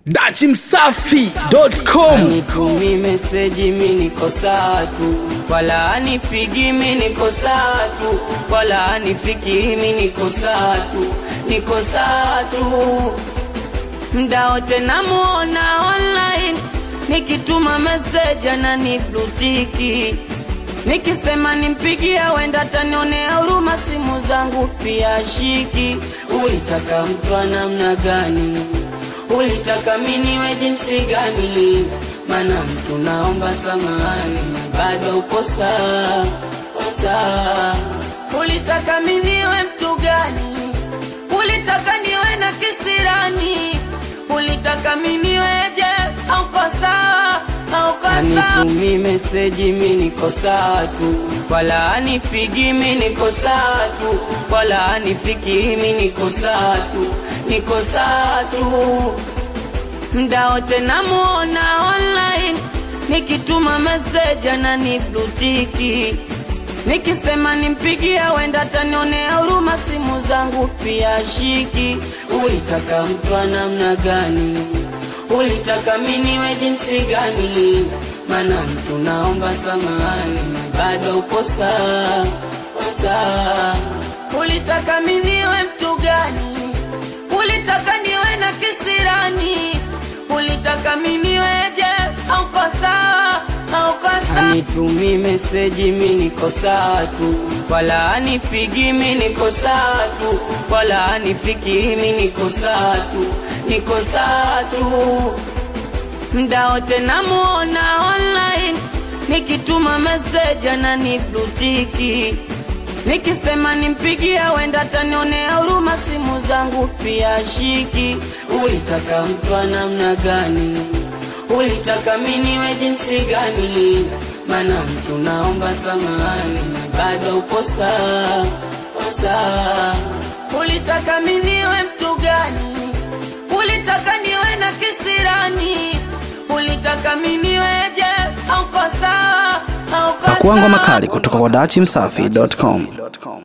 dachimsafi.com Anitumi meseji mi niko sawa tu, wala anipigi mi niko sawa tu, wala anifiki mi niko sawa tu, niko sawa tu. Mda wote namuona online, nikituma meseji ananiblutiki, nikisema nimpigie wenda atanionea huruma, simu zangu pia shiki. Ulitaka mtu wa namna gani? Ulitaka miniwe jinsi gani? Mana mtu naomba samani, bado uko sawa, uko sawa. Ulitaka miniwe mtu gani? Ulitaka niwe na kisirani? Ulitaka miniweje? Auko sawa, auko sawa. Anitumi meseji mi niko sawa tu, wala anipigi mi niko sawa tu, wala anifiki mi niko sawa tu, niko sawa tu mda wote namuona online, nikituma meseji ananiblutiki, nikisema nimpigie wenda atanionea huruma, simu zangu pia shiki. Ulitaka mtu wa namna gani? Ulitaka miniwe jinsi gani? Mana mtu naomba samani, bado uko sawa, uko sawa. Ulitaka miniwe mtu gani? Ulitaka niwe na kisirani? Ulitaka miniweje? Auko sawa, auko sawa. Anitumi meseji mi niko sawa tu, wala anipigi mi niko sawa tu, wala anifiki mi niko sawa tu, niko sawa tu. Mda wote namuona online, nikituma meseji ananiblutiki Nikisema nimpigie wenda atanionea huruma, simu zangu pia shiki. Ulitaka mtu wa namna gani? Ulitaka miniwe jinsi gani? Mana mtu naomba samani, bado uko sawa, uko sawa. Ulitaka miniwe mtu gani? Ulitaka niwe na kisirani? Ulitaka miniweje? Auko sawa, auko sawa. pakuangwa makali kutoka kwa dachimsafi.com